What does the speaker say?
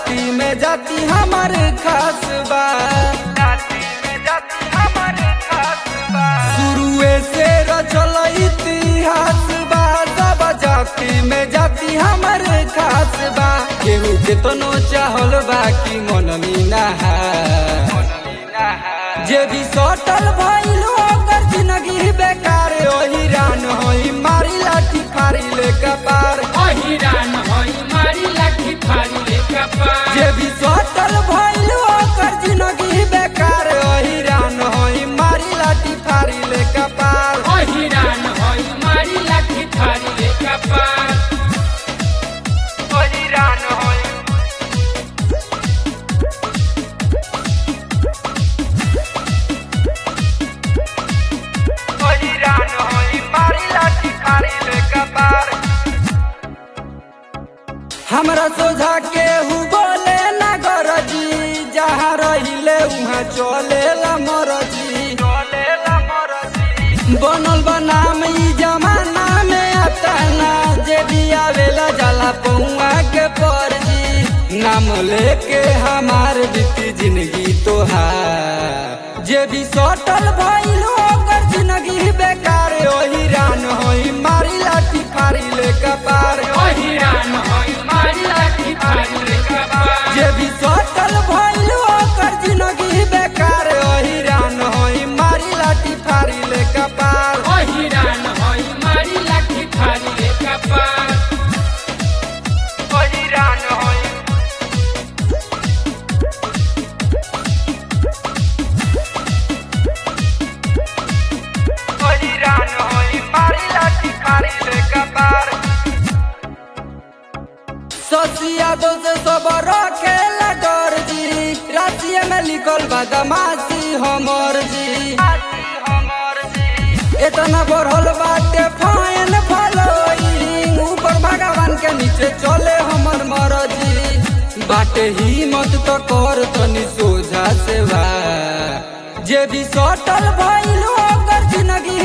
जाति में जाति हमार खास बा जाति में जाति हमार खास बा शुरुए से रचल इतिहास बा सब जाति में जाति हमार खास बा केहू केतनो चाहल बा कि मन मीना जे भी सटल भइल ओकर जिंदगी बेकार ओही रान होई मारी लाठी फारी ले कपार अहिरान हई मारी लाठी फाड़ी ले कपार जे भी सटल भइल ओकर जिंदगी बेकार ओही रान होई मारी लाठी फारी ले कपार अहिरान हई मारी लाठी फाड़ी ले कपार ओही रान होई ओही रान होई मारी लाठी फारी ले कपार हमरा सोझा के हु बोले ना गरजी जहाँ रहिले उहाँ चले ला मरजी बनल बनाम ई जमाना में आता ना जे भी आवेला जाला पौआ के परजी नाम लेके हमार बीती जिंदगी तोहार जे भी सटल भइल ओकर जिंदगी बेकार ओही रान होई मारी लाठी फारी ले कपार अहिरान हई मारी लाठी फाड़ी ले कपार जे भी सटल भइल ओकर जिंदगी बेकार ओही रान होई मारी लाठी फारी ले कपार अहिरान हई मारी लाठी फाड़ी ले कपार ओही रान होई ओही रान होई मारी लाठी फारी ले कपार ससिया दो से सब रखेला डर जी रातिया में लिखल बदमाशी हमर जी इतना बढ़ल बाटे फाइन फॉलोइंग ऊपर भगवान के नीचे चले हमर मरजी बाटे हिम्मत तो कर तनी सोझा से बा जे भी सटल भइल ओकर जिंदगी